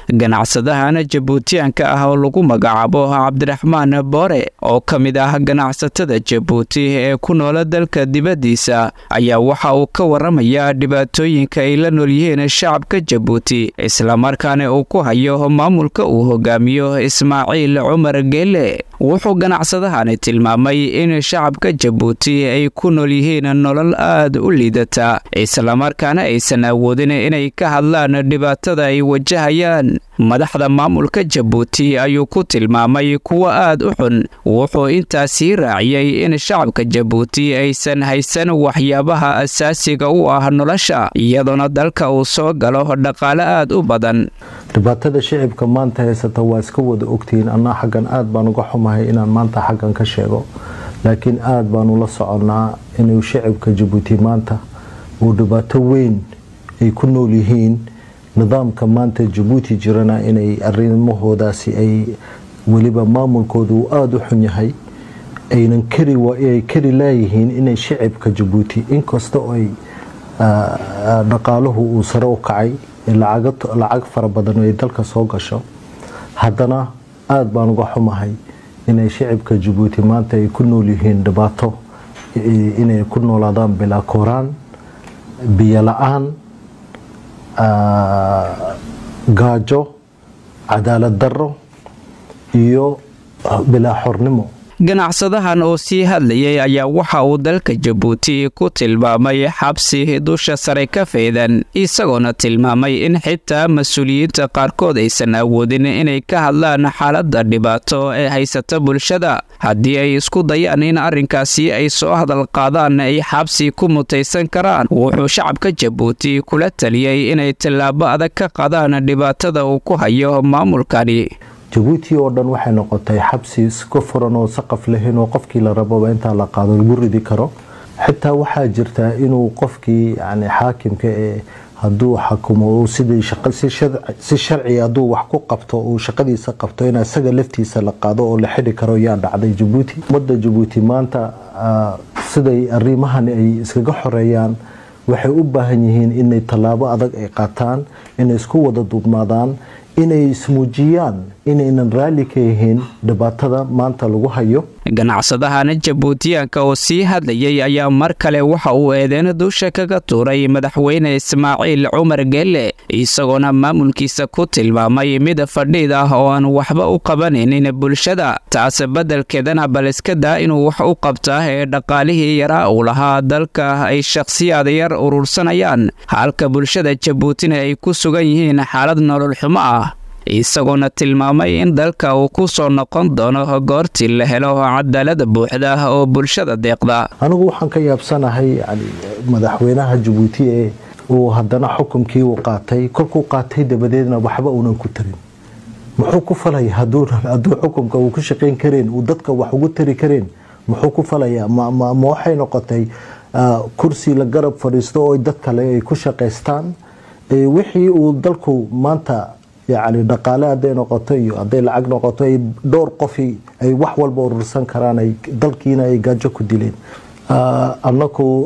ganacsadahan jabuutiyaanka ah oo lagu magacaabo cabdiraxmaan boore oo ka mid ah ganacsatada jabuuti ee ku noola dalka dibaddiisa ayaa waxa uu ka waramayaa dhibaatooyinka ay la nool yihiin shacabka jabuuti islamarkaana uu ku hayo maamulka uu hogaamiyo ismaaciil cumar geele wuxuu ganacsadahani tilmaamay in shacabka jabuuti ay ku nool yihiin nolol aad u liidata islamarkaana aysan awoodin inay ka hadlaan dhibaatada ay wajahayaan madaxda maamulka jabuuti ayuu ku tilmaamay kuwa aad u xun wuxuu intaasii raaciyey in shacabka jabuuti aysan haysan waxyaabaha asaasiga u ah nolosha iyadoona dalka uu soo galo dhaqaale aad u badan dhibaatada shicibka maanta haysata waa iska wada ogtihiin annaa xaggan aad baan uga xumahay inaan maanta xaggan ka sheego laakiin aad baanu la soconnaa inuu shicibka jabuuti maanta uu dhibaato weyn ay ku nool yihiin nidaamka maanta jabuuti jirana inay arimahoodaasi ay weliba maamulkooda uu aada u xun yahay aynan kariay kari laayihiin inay shicibka jabuuti inkasta oo ay dhaqaaluhu uu sare u kacay lacag fara badan ay dalka soo gasho haddana aada baan uga xumahay inay shicibka jabuuti maanta ay ku nool yihiin dhibaato inay ku noolaadaan bilaa kooraan biyo la-aan gaajo cadaalad darro iyo bilaa xornimo ganacsadahan oo sii hadlayay ayaa waxa uu dalka jabuuti ku tilmaamay xabsi dusha sare ka faydan isagoona tilmaamay in xitaa mas-uuliyiinta qaarkood aysan awoodin inay ka hadlaan xaaladda dhibaato ee haysata bulshada haddii ay isku dayaan in arrinkaasi ay soo hadal qaadaan ay xabsi ku mutaysan karaan wuxuu shacabka jabuuti kula taliyey inay tallaabo adag ka qadaan dhibaatada uu ku hayo maamulkani jabuuti oo dhan waxay noqotay xabsi iska furan oo saqaf lahayn oo qofkii la rababa intaa la qaado lagu ridi karo xitaa waxaa jirtaa inuu qofkii yani xaakimka ee hadduu xakumo sidii si sharci hadduu wax ku qabto uu shaqadiisa qabto in isaga laftiisa la qaado oo la xidhi karo yaa dhacday jabuuti ummadda jabuuti maanta siday arrimahan ay iskaga xoreeyaan waxay u baahan yihiin inay tallaabo adag ay qaataan inay isku wada duubnaadaan inay ismuujiyaan inaynan raalli ka yihiin dhibaatada maanta lagu hayo ganacsadahana jabuutiyaanka oo sii hadlayay ayaa mar kale waxa uu eedeyn dusha kaga tuuray madaxweyne ismaaciil cumar geelle isagoona maamulkiisa ku tilmaamay mid fadhiid ah oo aan waxba u qabanaynin bulshada taas beddelkeedana bal iska daa inuu wax u qabtaa ee dhaqaalihii yaraa uu lahaa dalka ay shakhsiyaad yar urursanayaan halka bulshada jabuutina ay ku sugan yihiin xaalad nolol xumo ah isagoona tilmaamay in dalka uu ku soo noqon doono goortii la helo cadaalada buuxda oo bulshada deeqda anigu waxaan ka yaabsanahay yani madaxweynaha jabuuti ee uu haddana xukunkii uu qaatay kolkuu qaatay dabadeedna waxba uunan ku tarin muxuu ku falaya hadduu xukunka uu ku shaqayn kareen uu dadka wax ugu tari kareen muxuu ku falayaa ma waxay noqotay kursi la garab fadhiisto oo dad kale ay ku shaqaystaan wixii uu dalku maanta yani dhaqaale hadday noqoto iyo hadday lacag noqoto ay dhowr qofi ay wax walba urursan karaan ay dalkiina ay gaajo ku dileen annaku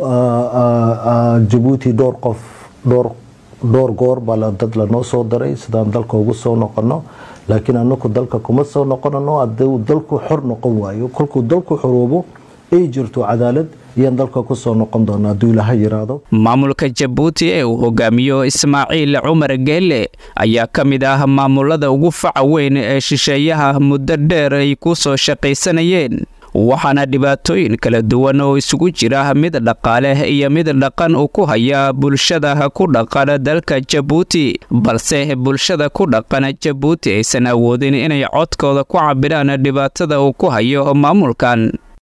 jabuuti dhowr qof dhowr dhowr goor baa dad lanoo soo daray sidaan dalka ugu soo noqono laakiin annaku dalka kuma soo noqonano hadduu dalku xor noqon waayo kolkuu dalku xoroobo ay jirto cadaalad iyaan dalka ku soo noqon doona hadduu ilaaha yiraahdo maamulka jabuuti ee uu hogaamiyo ismaaciil cumar geelle ayaa ka mid ah maamulada ugu faca weyn ee shisheeyaha muddo dheer ay ku soo shaqaysanayeen waxaana dhibaatooyin kala duwan oo isugu jira mid dhaqaale iyo mid dhaqan uu ku haya bulshada ku dhaqan dalka jabuuti balse bulshada ku dhaqan jabuuti aysan awoodin inay codkooda ku cabiraan dhibaatada uu ku hayo maamulkan